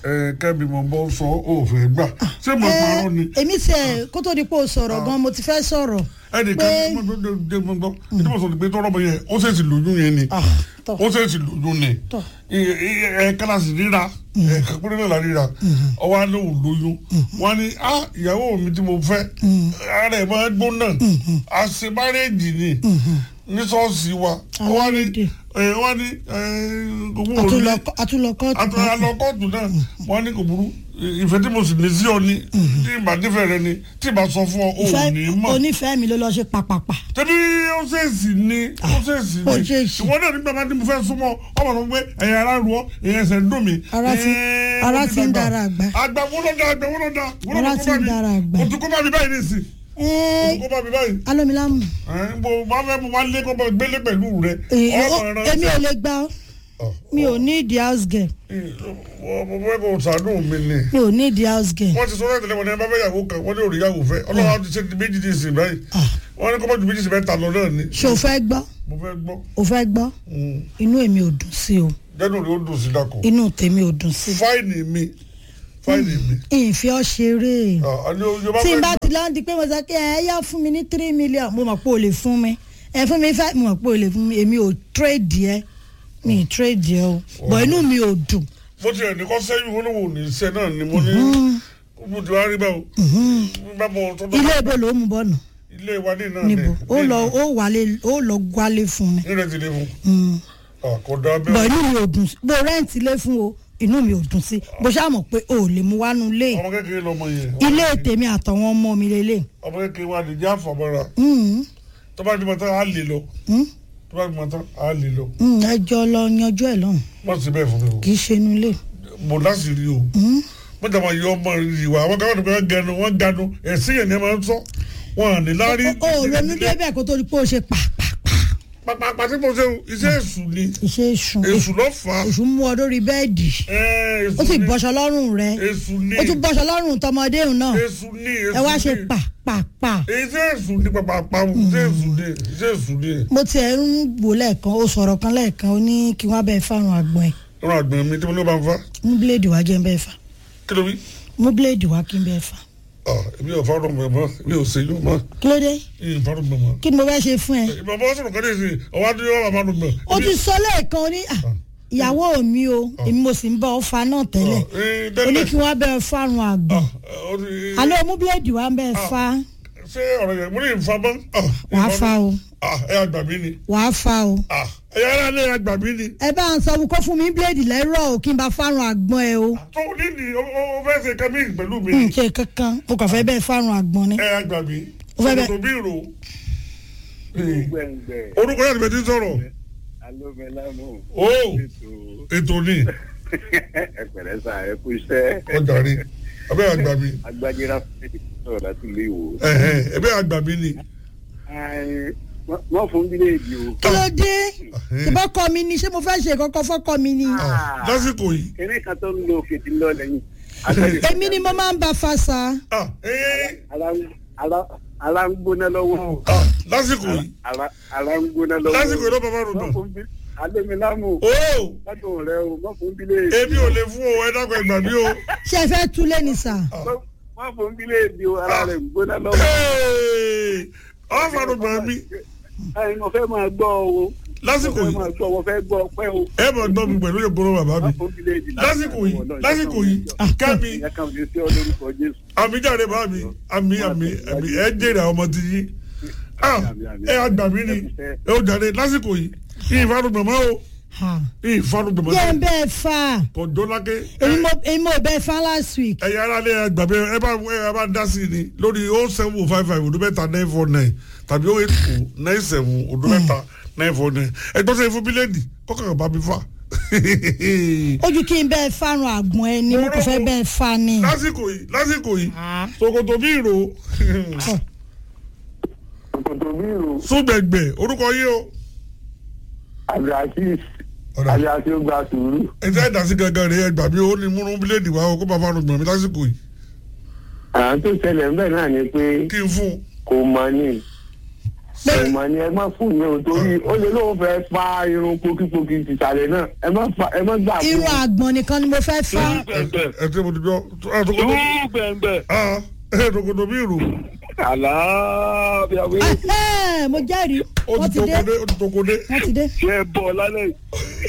ẹ kẹ́mi mo bọ́ sọ ó fẹ́ gbà ṣé mo parọ́ ni èmi tiẹ̀ kó tó di pé o sọ̀rọ̀ gan mo ti fẹ́ sọ̀rọ̀ ẹnìkan pé- tí mo dé mo gbọ́ tí mo sọ pé tọ́rọ̀ bọ̀ yẹn ó ṣèṣì lóyún yẹn ni Ah, tọ́. ó ṣèṣì lóyún ni Tọ́. ẹ kálásì ríra ẹ kápẹ́rẹ́ náà la ríra ọwọ́ alẹ́ ò lóyún wọn ni ah ìyàwó mi tí mo fẹ́ ara ẹ̀ máa gbóná àṣemárẹ́jì ni ní ṣọ́ọ̀ṣì wa wọ́n ní èdè. ẹ, wọ́n ní ẹ, owó òní Àtúnlọ- àtúnlọkọ́ọ̀tù àtúnlọ alọ́kọ́ọ̀tù náà wọ́n ní kò burú ìfẹ́ tí mo sì ní sí ọ ni tí ìbá nífẹ̀ẹ́ rẹ ni tí ìbá sọ fún ọ ò ní ìfẹ́ mọ̀ onífẹ́ mi ló lọ ṣe pàpàpà tẹbi ó ṣèèṣì ni ó ṣèèṣì ó ni ṣèèṣì. ìwọ náà nígbà máa ní mo fẹ́ súnmọ́ ọmọ sọ pé ẹ̀yà ara ru ọ ẹ̀yà ẹsẹ̀ ń dùn mí. Ara ti- Ẹ̀ẹ́, ara ó ti ń dàgbà. dára àgbà. àgbà wo ló dá àgbà wo ló dá wo ló Ara kó ti bá ń mi? dára àgbà. o tún kó bá mi báyìí nìsín o Ẹ́ẹ́, tún kó bá mi báyìí. alómilámù Ẹ̀ẹ́, mo máa fẹ́ mo máa lé kó bá gbélé pẹ̀lú rẹ. Èyí- ọmọ ó- ẹran èmi ò lè gbà ọ́ mi ò ní ìdí house girl mo fẹ́ kó sàánú mi ni. mi ò ní ìdí house girl wọ́n ti sọ láti lẹ́wọ̀n ní ẹ bá fẹ́ yàwó kan wọ́n ní òrì yàwó fẹ́ ọlọ́run ti ṣe ti méjì ní ìsìn báyìí wọ́n ní kó mọ́jú méjì sí mẹ́ta lọ náà ni. ṣé o fẹ́ gbọ́ mo fẹ́ gbọ́ o fẹ́ gbọ́ inú èmi ò dùn sí o jẹ́nu rẹ̀ ó dùn sí dàkọ̀. inú tèmi ò dùn sí fáìnì mi fáìnì mi. ìfẹ́ ọ ṣeré Ah, àní o- yorùbá tí n fẹ́ bá gbà- ti lọ́n di pé mo sọ pé ẹ yá fún mi ní three million mo mọ̀ pé o lè fún mi ẹ fún mi five mo mọ̀ pé o lè fún mi èmi ò trade yẹ mi ì trade yẹ o bọ̀ inú mi ò dùn mo ti ẹ̀ ní kọ́ sẹ́yìn wọn lóun ò ní iṣẹ́ náà ni mo ní mo ti wá rí báwo. bá mo tó ilé ibo ló mú bọ́ọ̀nù ilé wa ní náà ni. níbo ó lọ ó wálé ó lọ gbálé fún mi nílẹ̀ ti lé fún. Mm. Ah, kò dá bọ̀ bẹ́ẹ̀. inú mi ò dùn sí bó rẹ́ǹtì ilé fún o inú mi ò dùn sí bó ṣáà mọ̀ pé o ò lè mú wánú ilé ọmọ kékeré lọmọ yẹn. ilé tèmi àtàwọn ọmọ mi lélẹ̀ ọmọ kékeré wa lè jẹ́ àfọ̀mọ́ra. Mm, tó bá dìbò tán á lè lọ. mm, tó bá dìbò tán á lè lọ. mm, ẹ jọ lọ yanjú ẹ lọ́hùn wọ́n ti bẹ́ẹ̀ fún mi o. kì í ṣe inú ilé. mo láti rí o. Mm. mo jàmọ̀ yọ ọmọ ìwà àwọn káwọn nìkan gẹnu wọ́n ganu ẹ̀sìn yẹn ni ẹ máa ń sọ. wọn à ní lárí. o ò ronú débẹ̀ kó tó di pé o ṣe pàpàpà pàpàpà tí mo ṣe o iṣẹ́ èṣù ni iṣẹ́ èṣù èṣù ló fà á. èṣù mú ọ lórí bẹ́ẹ̀dì Ẹ, èṣù ó sì ni. bọ́ṣọ lọ́rùn rẹ èṣù ni ó tún bọ́ṣọ lọ́rùn tọmọdé òun náà èṣù ni èṣù ẹ wá ṣe ni. pàpàpà. iṣẹ́ èṣù ni pàpàpà o iṣẹ́ èṣù ni iṣẹ́ èṣù ni. mo tiẹ̀ ń wò lẹ́ẹ̀kan ó sọ̀rọ̀ kan lẹ́ẹ̀kan ó ní kí wọ́n bẹ́ẹ̀ fárun àgbọ̀n ẹ̀ ọ̀rọ̀ àgbẹ̀ mi tí mo ní bá ń fa mú bíléèdì wá jẹ́ ń bẹ́ẹ̀ fà kí ló wí. mú bíléèdì wá kí n bẹ́ẹ̀ fà Ah, èmi ò fárọ̀ mọ̀ mọ́ mi ò ṣe yóò mọ́ kí ló dé ìyìn fárọ̀ mọ̀ mọ́. kí ni mo fẹ́ ṣe fún ẹ. ìbàbá sọ̀rọ̀ kan ní ìsìn ọwọ́ adúlé wà máa lò mọ̀. ó ti sọ lẹ́ẹ̀kan ó ní "Ah, ìyàwó mi o èmi mo sì ń bá ọ fa náà tẹ́lẹ̀ ó ní kí wọ́n bẹ́ẹ̀ fárun àgbọ̀n àlọ́ mú bíléèdì wá bẹ́ẹ̀ fa ṣé ọ̀rọ̀ yẹn mo ní ìfa bọ́. wàá fa o ẹ àgbà mi ni wàá fa o. Ah, ẹ yára lé àgbà mi ni. ẹ bá ń sọ fún kó fún mi bíléèdì lẹ́rọ̀ o kí n bá fárun àgbọ̀n ẹ o. tó nídìí ó ó fẹ́ ṣe kẹ́mí pẹ̀lú mi. n ṣe kankan mo kàn fẹ́ bẹ́ẹ̀ fárun àgbọ̀n ni. ẹ àgbà mi. Ó fẹ́ bẹ́ẹ̀- Ṣòkòtò bí ìrò. gbẹ̀ngbẹ̀ orúkọ yàtọ̀ bẹ́ẹ̀ ti sọ̀rọ̀. alómẹlámù ó ètò ètò ni ẹ̀pẹ̀rẹ̀ sà ẹ kú iṣẹ́ ọjà rí abẹ́ àgbà mi agbájẹ́ra fẹ́ẹ́ sọ̀rọ̀ láti ilé ìwò. ẹ̀hẹ́n, ẹ̀bẹ́ àgbà mi ni. Ai, wọ́n- wọ́n fún bíléèdì o. kí ló dé ìbọn kọ mi ni ṣé mo fẹ́ ṣe kọ́kọ́ fọ́kọ mi ni. Ah, lásìkò yìí. kéré kan tó ń lo òkè tí ń lọ lẹ́yìn. Agbájé- èmi ni mo máa ń bá fa sa. Ah, eh, ara ń- ara- ara ń gbóná lọ́wọ́. ah, lásìkò yìí. Ara- ara ń gbóná lọ́wọ́. lásìkò yìí ló bàbá rò Wọ́n dùn. fún bí- alómẹlámù ó lọ́dún rẹ o wọ́n fún bíléèdì. èmi ò lè fún o ẹ dákun ẹgbà mi o. ṣé ẹ fẹ́ túlé ni sà. Wọ́n- wọ́n fún bíléèdì o ara rẹ̀ ń gbóná lọ́wọ́. Hey, ọ fanu gbà mí Ai, mo fẹ́ máa gbọ́ o. lásìkò mo fẹ́ yìí máa gbọ́ mo fẹ́ gbọ́ pẹ́ o. ẹ mọ̀ gbọ́ mi pẹ̀lú ìgboro bàbá mi Wọ́n fún bíléèdì lásìkò yìí lásìkò yìí kẹ́mi ìyá kan ò ní sí ọ lórúkọ Jésù. àmì jáde bá mi àmì àmì àmì ẹ jèrè àwọn ọmọ ti yí Ah, ẹ àgbà mi ni ẹ ó jáde lásìkò yìí ìfanu gbọ̀mọ́ o Ha. ìfanu gbọ̀mọ́ jẹ́ ń bẹ́ẹ̀ fa kò dólákè èmi mo èmi mo bẹ́ẹ̀ fa last week. ẹ̀yà ara lé ẹgbà mi ẹ bá ẹ bá dá sí i ni lórí o seven five five odò mẹ́ta nine four nine tàbí o eight two nine seven odò mẹ́ta nine four nine ẹ gbọ́dọ̀ sẹ́yìn fún bílẹ̀dì kọ́kàn bá mi fà. ojú kí n bẹ́ẹ̀ fárun àgbọ̀n ẹ ni mo kò fẹ́ bẹ́ẹ̀ fa ni. lásìkò yìí lásìkò yìí ṣòkòtò bí ìró Òkòtò bí ìrò súgbẹ̀gbẹ̀ orúkọ yìí o. Abdulaziz Ọ̀dà. Aya tí ó gba sùúrù. ẹ̀jẹ̀ ẹ̀dá sí gangan rẹ̀ ẹgbà mi ó ní múnú bílẹ̀dì wa o kó bá fanu gbọ̀n mi lásìkò yìí Àwọn tó ṣẹlẹ̀ ńbẹ̀ náà ni pé kí n fún un. kò mọ ní ìmọ̀ ni ẹ má fún yẹn o torí ó lè lóun fẹ́ fa irun pokípokí tìsàlẹ̀ náà ẹ má fa ẹ má gbà fún irun àgbọ̀n nìkan ni mo fẹ́ fá gbẹ̀ngbẹ̀ ẹ tí mo ti gbọ́ ẹ tó kọ́ irú gbẹ̀ngbẹ̀ ah ẹ tòkòtò bí ìrù àlàáfíà wí. Ẹhẹ́, mo jẹ́rìí ó wọ́n ti ti dé tòkòdé ó ti tòkòdé wọ́n ti dé ṣé ẹ bọ̀ lálẹ́ yìí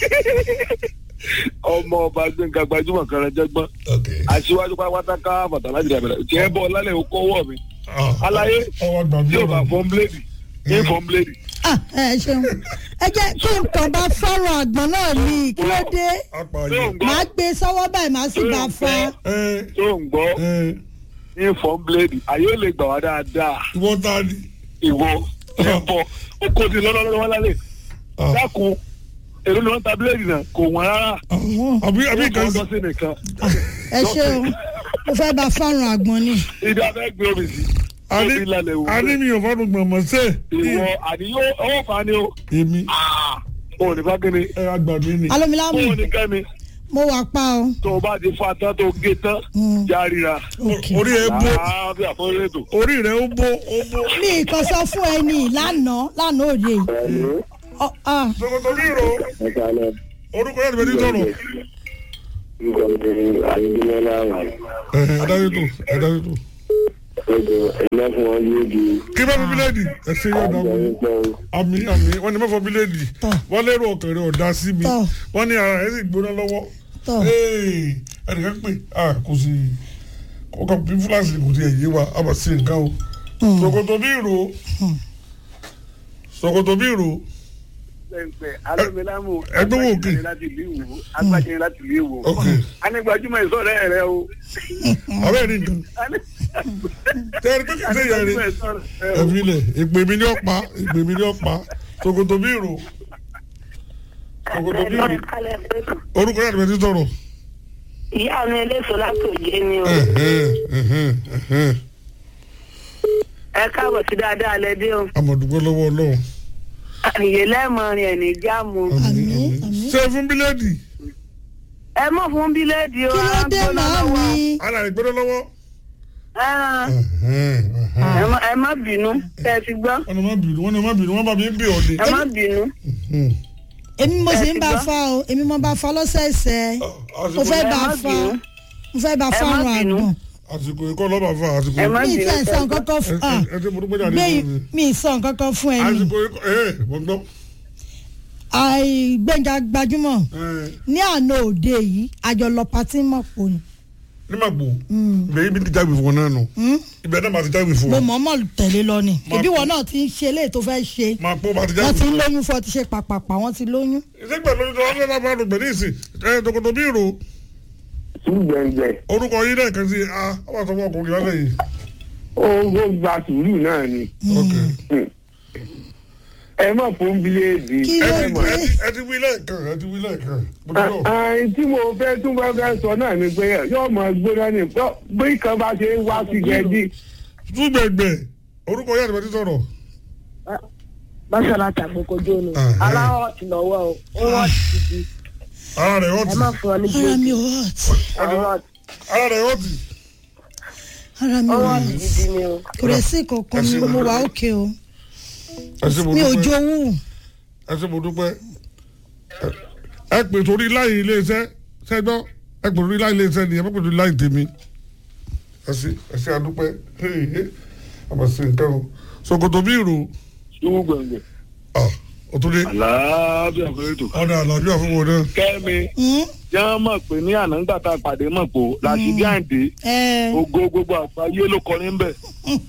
ọmọ ọba gbẹ̀ngà gbajúmọ̀ kan rẹ̀ jẹ́gbọ́n ok aṣíwájú pátápátá ká bàtàlá jìnnà bẹ̀rẹ̀ ṣé ẹ bọ̀ lálẹ́ yìí ó kọ́wọ́ mi ah aláyé ọwọ́ gbàgbé tí o bá ọ̀rọ̀ fọ́n bíléèdì ní fọ́n bíléèdì. Ah, ẹ ṣeun ẹ jẹ́ kí n kàn bá fọ́rọ̀ àgbọ̀n náà ní kí ló dé tó apààyàn ń gbọ́ màá gbé sọ́wọ́ báyìí màá sì bá fa ẹ tó ń gbọ́ ẹ ní fọ́n bíléèdì àyè lè gbà wá dáadáa ìwọ ta ni ìwọ ẹ bọ̀ ó kó ti lọ́lọ́lọ́wọ́ lálẹ́ ah dákun èrò ni wọ́n ta bíléèdì náà kò wọ́n rárá ah, àbí àbí wọ́n kan kọ́ sí nìkan ẹ ṣeun mo fẹ́ bá fọ́rọ̀ àgbọ̀n ni ibi abẹ́ gbé omi sí ani omi lálẹ́ wò ani mi ò fọdún gbọmọ sẹ ìwọ àníyó ọwọ́ fa ni o èmi ò ní bá kíni ẹ àgbà mi ni alómilámù ó ní kẹ́mi mo wà pa o tó o bá ti fa tán tó gé tán Mm. járira ok orí ẹ bó àbí àfọwọ́rẹ́tò. orí rẹ ó bó ó bó. mi kàn sọ fún ẹni lánàá lánàá òde yìí Ọ- ah, tòkòtò bí ìrù orúkọ yẹn ti bẹ ní sọ̀rọ̀ ẹ adájọ́ tó adájọ́ tó kí bá fi bíléèdì ẹ ṣe yọ ọ̀dà wọn àmì àmì wọn ni mẹ́fọ bíléèdì Tọ́. wọn lérò ọkàn rẹ ọ̀dà sí mi Tọ́. wọn ní ara rẹ sì gbóná lọ́wọ́ Tọ́. Ee, ẹnìkan pè ah, kò sí ọkọ bí fúláṣí kò sí ẹ̀yẹ wa a bá sí nǹkan o ṣòkòtò bí ìrò ṣòkòtò bí ìrò pẹ̀pẹ̀ alómilámù ẹgbẹ́ wo òkè? láti ìlú ìwò agbájẹ láti ìlú ìwò. Ok. anigbajúmọ̀ ìsọ̀rẹ́ rẹ o. abẹ́ rí nǹkan tẹ́rì pé kìí ṣe ìyá rẹ ẹ̀mí lẹ̀ ìpè mi ní ọ̀pá ìpè mi ní ọ̀pá ṣòkòtò bí ìrò ṣòkòtò bí ìrò orúkọ yàtọ̀ bẹ́ẹ̀ ti sọ̀rọ̀. ìyá mi eléso látòjé ni o Ẹ̀hẹ́n, ẹ̀hẹ́n, ẹ̀hẹ́n. ẹ káàbọ̀ sí dáadáa lẹ́dí o amọ̀dúgbò lọ́wọ́ ọlọ́run. àyè lẹ́ẹ̀mọrin ẹ̀ ní jáàmù àmì àmì ṣé fún bíléèdì ẹ mọ̀ fún bíléèdì o kí ló dé agbóná màá lọ́wọ́. mi ara rẹ̀ gbọ́dọ̀ lọ́wọ́. Ẹran, Ẹ̀hẹ́n, ẹ̀hẹ́n. ẹ má- ẹ má bínú kẹ́ ẹ ti gbọ́ wọ́n ní má bínú wọ́n ní má bínú wọ́n bá mi ń bì ọ́ ni. ẹ má bínú èmi mo sì ń Ẹ ti bá gbọ́? fa o èmi mo bá fa lọ́sẹ̀ẹsẹ̀ mo fẹ́ ẹ bá má fa bínú. mo fẹ́ bá Ẹ má fọ́rọ̀ bínú. àgbọ̀n àsìkò ikọ́ lọ́ba fún àsìkò ẹ má mi ì bínú fẹ́ sọ nǹkan kan fún ah, ẹ ti mo dúpẹ́ jáde gbé fún mi. mi ì sọ nǹkan kan fún ẹni àsìkò ikọ́ ẹ̀ wọ́n gbọ́. àìgbẹ́ngà gbajúmọ̀ ẹ̀, ní àná òde yìí àjọ lọ patí mọ̀ pò ní. ní màgbò bẹ́ẹ̀ ibi ti jáwé fún wọn náà nù ibẹ̀ náà máa ti jáwé fún mo wọn. mọ̀ọ́mọ̀ tẹ̀lé lọ ni Má ìbí pọ̀. wọn náà ti ń ṣe eléyìí tó fẹ́ ṣe máa pọ́ máa ti jáwé wọ́n ti fún ń wọn. lóyún fún ọ ti ṣe pàpàpà wọ́n ti lóyún. ìṣègbè lórí tó wọ́n fẹ́ bá fáwọn gbẹ̀ ní ìsìn ẹ̀ tòkòtò bí ìrò gbẹ̀ngbẹ̀ orúkọ yín náà kan sí a wọ́n sọ fún ọkùnrin lálẹ́ yìí. ó ó gba sùúrù náà ni ok ẹ má fún bíléèdì Kí ẹ ló ẹ ti mọ̀. dé? ẹ ti- ẹ ti wí lẹ́ẹ̀kan ẹ ti wí lẹ́ẹ̀kan mo ti lọ. àìn tí mo fẹ́ tún bá fẹ́ sọ náà ni pé yóò máa gbóná ní pọ́ bí kan bá ṣe ń wá sí gẹ̀ẹ́dì túgbẹ̀gbẹ̀ orúkọ yàtọ̀ bẹ́ẹ̀ ti sọ̀rọ̀. báṣọlá tàgbókojó ni Ẹhẹ́. aláwọ̀ ti lọ́wọ́ o ó wọ́n ti di ara rẹ̀ ẹ ọ̀tì má fún ọ ní ara mi bíléèdì ò hot ọwọ́ ara rẹ̀ ọ̀tì. ara mi ò ọwọ́ hot ti gidi ni o. kò rẹ̀ sí kankan mi mo wà òkè o ẹ ṣé mo mi ò dúpẹ́ jowú ẹ ṣé mo dúpẹ́ Ẹ- ẹ pè torí láì iléeṣẹ́ ṣẹ́gbọ́ ẹ pè torí láì iléeṣẹ́ ni ẹ má pè torí láì tèmi ẹ ṣé ẹ ṣé adúpẹ́ àmọ̀ sí nǹkan o ṣòkòtò bí ìrò ṣùgbọ́n gbẹ̀ngbẹ̀ òtúndé àlàáfíà fún ètò. ọ̀dà àlàáfíà fún wọn náà. kẹ́mi jẹ́ mọ̀ pé ní àná ńgbà tá a pàdé mọ̀ pé làṣídí àǹdé ẹ ògo gbogbo àgbáyé ló kọrin bẹ̀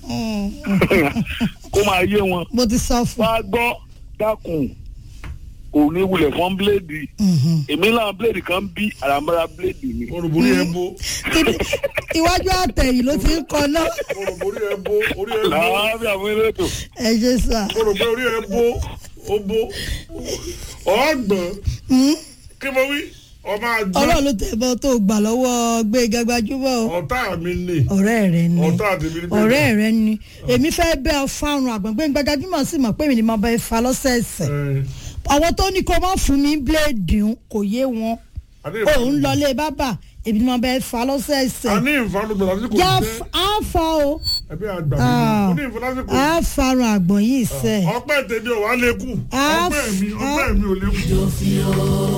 kó máa yé wọn. mo ti sọ fún wá gbọ́ dákun kò ní wulẹ̀ fún bíléèdì èmi náà bíléèdì kan bí àràmọ́ra bíléèdì mi. olùborí ẹ bó Kí- iwájú àtẹ̀yìn ló ti ń kọ náà olùborí ẹ bó orí ẹ bó làáfíà fún ètò. ẹ ṣe sà olùborí orí ẹ bó ó bó ọgbọ̀n kí mo wí ọmọ àgbọn ọlọ́run ló tẹ̀ bọ́ tó gbà lọ́wọ́ gbẹ̀ngà gbajúmọ̀ o. ọ̀tá mi ni ọ̀rẹ́ rẹ ni ọ̀tá àtẹ̀mí ni ọ̀rẹ́ rẹ ni èmi fẹ́ bẹ́ ọ fárun àgbọ̀n gbẹ̀ngà gbajúmọ̀ sì mọ̀ pé mi ni mo bẹ fa lọ́sẹ̀ẹsẹ̀ àwọn tó ní kó má fún mi bíléèdì ń kò yé wọn òun lọlé bábà èmi ni mo bẹ fa a lọ́sẹ̀ẹsẹ̀ ní ìfanúgbọ̀n àti kò yá jẹ́ á fa o ẹbí àgbà mi Ah. ó ní ìfọdásíkò a farun àgbọ̀n yìí sẹ́ ọpẹ́ tèmi ò wá lè kú Ah, ọpẹ́ mi ah. ọpẹ́ mi ò lè kú.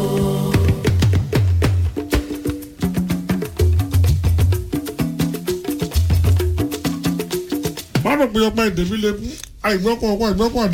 má rò pé ọpẹ́ tèmi lè kú àìgbọ́kọ̀ ọkọ̀ àìgbọ́kọ̀